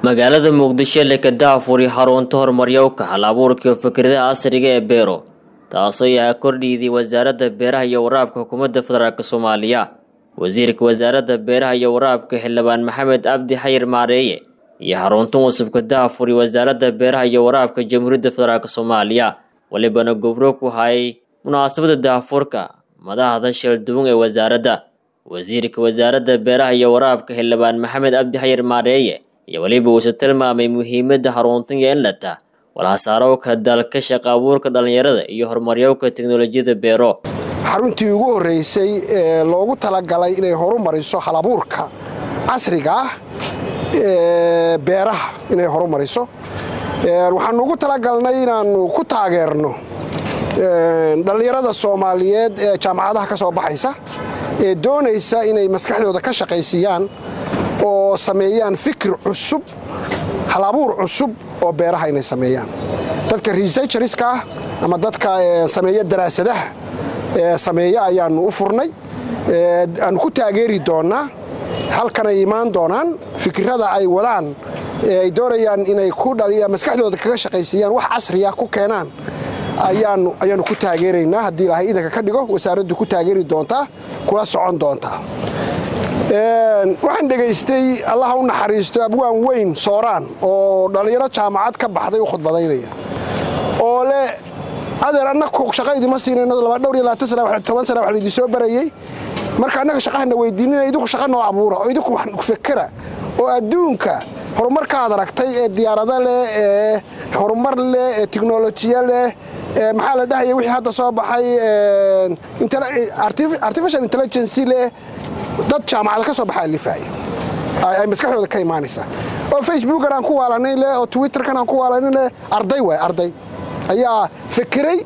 magaalada muqdisho leka daafuri xarunta horumaryowka hal abuurka fikradaha casriga ee beero taasoo yaha kordhiidii wasaaradda beeraha iyo waraabka xukuumadda federaalk soomaaliya wasiirka wasaaradda beeraha iyo waraabka xildhibaan maxamed cabdi xayir maareeye iyo xaruntan wasubka daafuri wasaaradda beeraha iyo waraabka jamhuuriyadda federaalk soomaaliya walibana gobro ku hayay munaasabada daafurka madaxda shalduwan ee wasaaradda wasiirka wasaaradda beeraha iyo waraabka xildhibaan maxamed cabdi xayir maareeye iyo weliba uuse tilmaamay muhiimadda xaruntan iyo inlata walhasaarowka dalka shaqa abuurka dhallinyarada iyo horumaryowka teknolojiyada beero xaruntii ugu horreysay ee loogu talagalay inay horumariso halabuurka casriga ah ee beeraha inay horumariso waxaanu ugu talagalnay inaannu ku taageerno dhallinyarada soomaaliyeed ee jaamacadaha ka soo baxaysa ee doonaysa inay maskaxdooda ka shaqaysiiyaan oo sameeyaan fikir cusub halabuur cusub oo beeraha inay sameeyaan dadka researcheriska ah ama dadka sameeya daraasadaha sameeya ayaannu u furnay aanu ku taageeri doonnaa halkanay imaan doonaan fikirada ay wadaan ay doonayaan inay maskaxdooda kaga shaqaysiiyaan wax casriya ku keenaan ayaannu ku taageeraynaa haddii ilaahay idanka ka dhigo wasaaraddu ku taageeri doontaa kula socon doontaa waxaan dhegaystay allaha u naxariisto abwaan weyn sooraan oo dhallinyaro jaamacad ka baxday u khudbadaynaya oo leh adeer annaku shaqa idima siinayno dhowr iyo labaatan sana toban sana wax laydin soo barayey marka annaga shaqahana weydiinina idinku shaqa noo abuura oo idinku wax fekera oo adduunka horumarkaad aragtay ee diyaarado leh ee horumar leh ee tiknolojiya leh maxaa la dhahaya wixii hadda soo baxay artificial intelligency leh dad jaamacada ka soo baxa alifaaya ay maskaxdooda ka imaanaysaa oo facebookan aan ku waalanay leh oo twitterkan aan ku waalanay leh arday waay arday ayaa fekeray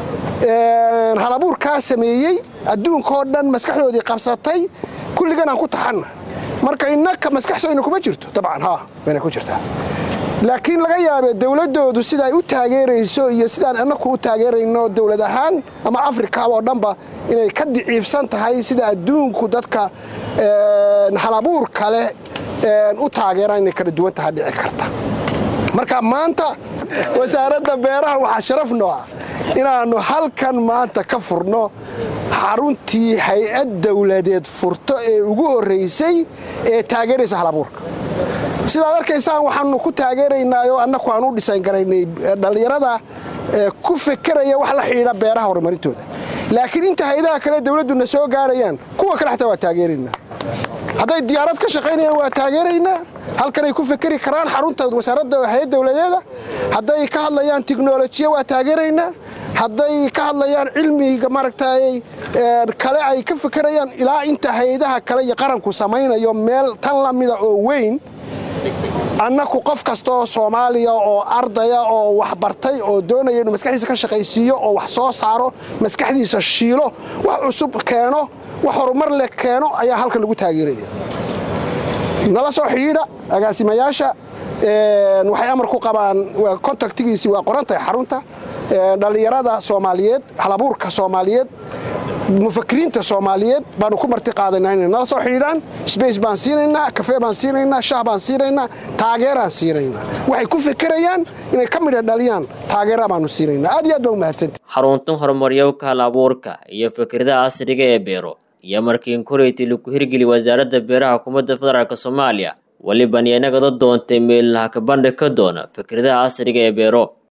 halabuurkaa sameeyey adduunkaoo dhan maskaxdoodii qabsatay kulligan aan ku taxanna marka innaka maskaxsooyna kuma jirto dabcan haa wayna ku jirtaa laakiin laga yaabee dowladdoodu sida ay u taageerayso iyo sidaan annaku u taageerayno dowlad ahaan ama afrika oo dhanba inay ka diciifsan tahay sida adduunku dadka halabuur kale u taageeraan inay kala duwan taha dhici karta marka maanta wasaaradda beeraha waxaa sharaf noo ah inaannu halkan maanta ka furno xaruntii hay-ad dowladeed furto ee ugu horraysay ee taageeraysa halabuurka sidaad arkaysaan waxaanu ku taageeraynaayoo annaku aan u dhisayn garaynay dhallinyarada ku fekeraya wax la xidhiidha beeraha horumarintooda laakiin inta hay-adaha kale dowladduna soo gaarayaan kuwa kale xataa waa taageeraynaa hadday diyaarad ka shaqaynayaan waa taageeraynaa halkanay ku fekeri karaan xarunta wasaaradda hay-ad dowladeeda hadday ka hadlayaan tiknolojiya waa taageeraynaa hadday ka hadlayaan cilmiga maaragtay kale ay ka fekerayaan ilaa inta hay-adaha kale iyo qaranku samaynayo meel tan la mida oo weyn annaku qof kastaoo soomaaliya oo ardaya oo waxbartay oo doonaya inuu maskaxdiisa ka shaqaysiiyo oo wax soo saaro maskaxdiisa shiilo wax cusub keeno wax horumar leh keeno ayaa halkan lagu taageeraya nala soo xidhiidha agaasimayaasha waxay amar ku qabaan kontaktigiisii waa qorantahay xarunta dhallinyarada soomaaliyeed halabuurka soomaaliyeed mufakiriinta soomaaliyeed baanu ku marti qaadaynaa inay nala soo xidhiidhaan sbace baan siinaynaa kafee baan siinaynaa shah baan siinaynaa taageeraan siinaynaa waxay ku fekerayaan inay ka midha dhaliyaan taageera baanu siinaynaa aad iyo aad baa u mahadsanta xaruntan horumaryowka hal abuurka iyo fikradaha casriga ee beero iyo markiin koreyti lagu hirgeli wasaaradda beeraha xukuumadda federaalk soomaaliya weliban iyo inagada doontay meelnaha kabandhig ka doona fikradaha casriga ee beero